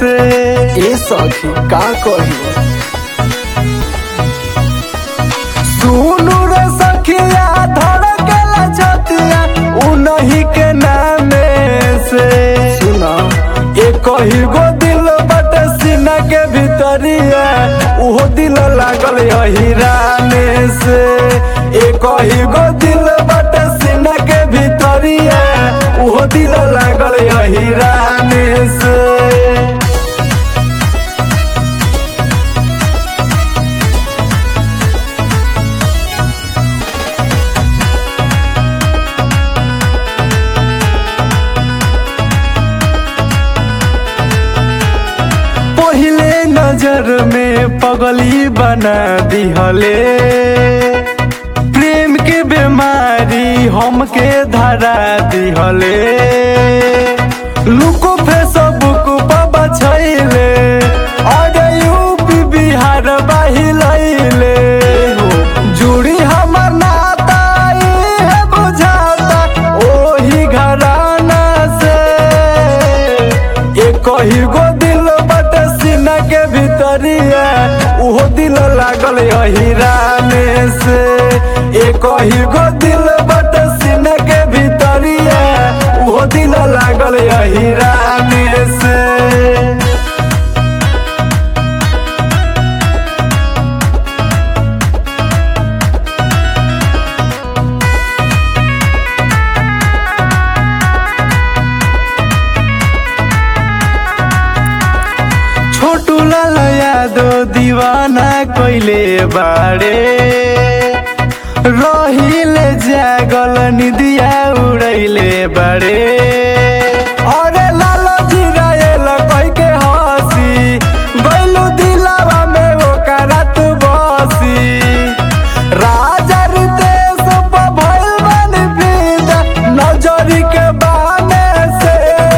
से ए सखी का कही सुनु रे सखिया धड़केला छतिया उनही के नामे से सुना एक ही गो दिल बटे सीना के भीतरिया उहो दिल लागल हिराने से एक ही गो दिल बटे सीना के भीतरिया उहो दिल लागल हिराने से पहले नजर में पगली बना दिहले प्रेम के बीमारी हमके धरा दिहले लुको फेसबुक पर बछैले और यूपी बिहार बहिलैले जुड़ी हमर नाता इहे बुझाता ओही घराना से एक ही गो दिल बटे सीना के भीतरिया उहो दिल लागल हिराने से एक ही गो दिल बटे सीना के भीतरिया उहो दिल लागल हिराने से छोटू लाल यादव दीवाना कोइले बाड़े रहिले जागल निदिया उड़ैले बाड़े अरे लाल जी रायल कह के हंसी गइलू दिलावा में ओकरा तू बसी राजा रितेश पर भइल बानी फिदा नजरी के बाने से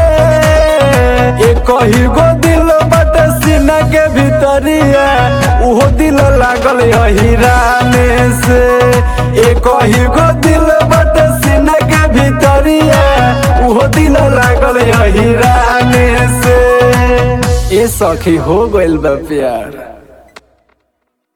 एक ही गो दिल बटे सीना के भीतरिया उहो दिल लागल हिराने से एक ही गो दिल बटे सीना के भीतरिया उहो दिल लागल हिराने से ए सखी हो गइल बा प्यार